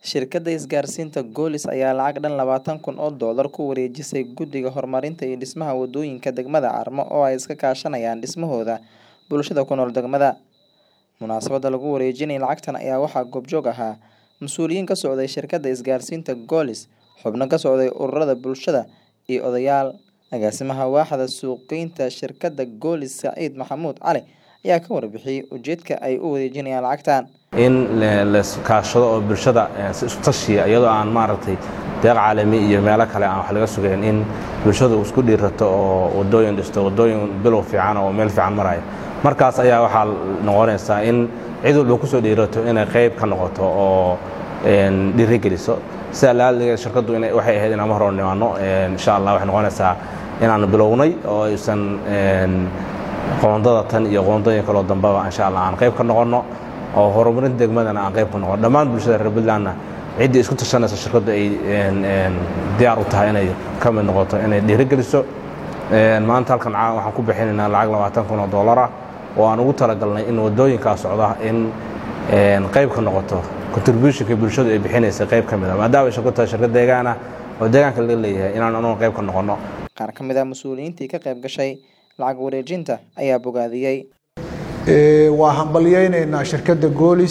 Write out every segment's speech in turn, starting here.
Shirkadda isgaarsiinta Golis ayaa lacag dhan labatan kun oo doolar ku wareejisay Guddiga Horumarinta iyo Dhismaha Wadooyinka degmada Carmo oo ay iska kaashanayaan dhismahooda bulshada ku nool degmada. Munaasabadda lagu wareejinayay lacagtan ayaa waxaa goobjoog ahaa mas'uuliyiin ka socday shirkadda isgaarsiinta Golis, xubno ka socday ururada bulshada, iyo odayaal. Agaasimaha waaxda suuqgeynta shirkadda Golis Saciid Maxamuud Cali ayaa ka warbixiyay ujeedka ay u wareejinayaan lacagtan. in la kaashado oo bulshada si isku tashiya iyadoo aan maaragtay deeq caalami iyo meelo kale aan wax laga sugayn in bulshadu isku dhiirato oo wadooyin dhisto wadooyin bilow fiican oo meel fiican maraya markaas ayaa waxaa noqonaysaa in cid walba kusoo dhiirato inay qayb ka noqoto oo dhiirigeliso sida laaliga shirkaddu waxay ahayd inaan mar hore nimaano insha allah waxay noqonaysaa inaan bilownay oo aysan qoondada tan iyo qoondooyin kaloo dambeba insha allah aan qayb ka noqonno oo horumarinta degmadana aan qayb ka noqon dhammaan bulshada reer puntlandna ciddii isku tashanaysa shirkaddu ay diyaar u tahay inay ka mid noqoto inay dhiirigeliso maanta halkan waxaan ku bixinaynaa lacag labaatan kun oo dollar ah oo aan ugu talagalnay in wadooyinkaa socda in qayb ka noqoto contributionka bulshadu ay bixinaysa qayb ka mid a maadaama ay shirkadu tahay shirkad deegaan ah oo deegaanka laga leeyahay inaan anugu qayb ka noqonno Qaar ka mid ah mas'uuliyiintii ka qayb gashay lacag wareejinta ayaa bogaadiyey. waa hambalyaynaynaa shirkadda goolis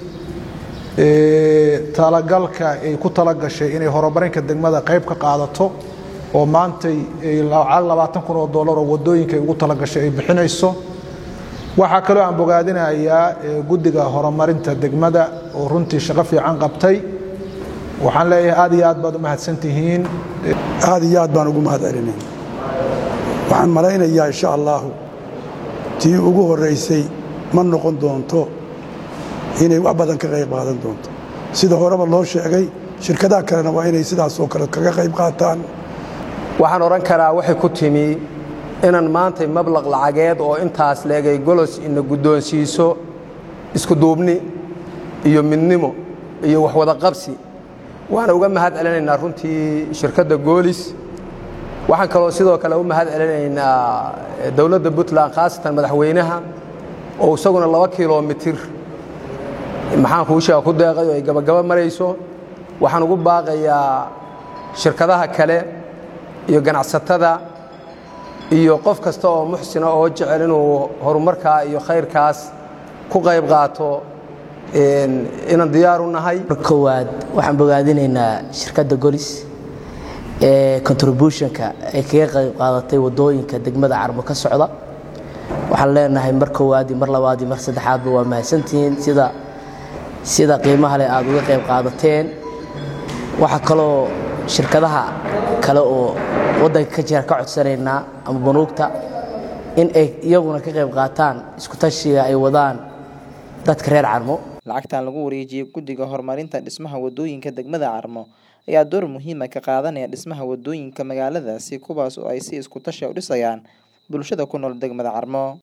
talagalka ay ku talagashay inay horumarinka degmada qayb ka qaadato oo maantay lacag labaatan kun oo dollar oo wadooyinka ay ugu talagashay ay bixinayso waxaa kaloo aan bogaadinayaa guddiga horumarinta degmada oo runtii shaqo fiican qabtay waxaan leeyahay aad iyo aad baad u mahadsantihiin aad iyo aad baan ugu mahad celinay waxaan malaynayaa insha allahu tii ugu horraysay ma noqon doonto inay wax badan ka qayb qaadan doonto sida horeba loo sheegay shirkadaha kalena waa inay sidaas oo kale kaga qayb qaataan waxaan odhan karaa waxay ku timi inaan maantay mablaq lacageed oo intaas leegay golos ina guddoonsiiso iskuduubni iyo midnimo iyo waxwada qabsi waxaan uga mahad celinaynaa runtii shirkadda goolis waxaan kaloo sidoo kale u mahad celinaynaa dowladda puntland khaasatan madaxweynaha oo isaguna laba kilomitir maxaan kuu sheega ku deeqay oo ay gabagaba marayso waxaan ugu baaqayaa shirkadaha kale iyo ganacsatada iyo qof kasta oo muxsina oo jecel inuu horumarkaa iyo khayrkaas ku qayb qaato inaan diyaar u nahay mar koowaad waxaan bogaadinaynaa shirkadda golis ee contributionka ay kaga qayb qaadatay wadooyinka degmada carmo ka socda waxaan leenahay mar koowaad iyo mar labaad iyo mar saddexaadba waa mahadsantihiin sida sida qiimaha leh aad uga qayb qaadateen waxaa kaloo shirkadaha kale oo waddanka ka jira ka codsanaynaa ama banuugta in ay iyaguna ka qayb qaataan isku tashiga ay wadaan dadka reer carmo lacagtan lagu wareejiyey guddiga horumarinta dhismaha wadooyinka degmada Carmo ayaa door muhiim ah ka qaadanaya dhismaha wadooyinka magaaladaasi kuwaas oo ay si isku tashi u dhisayaan bulshada ku nool degmada Carmo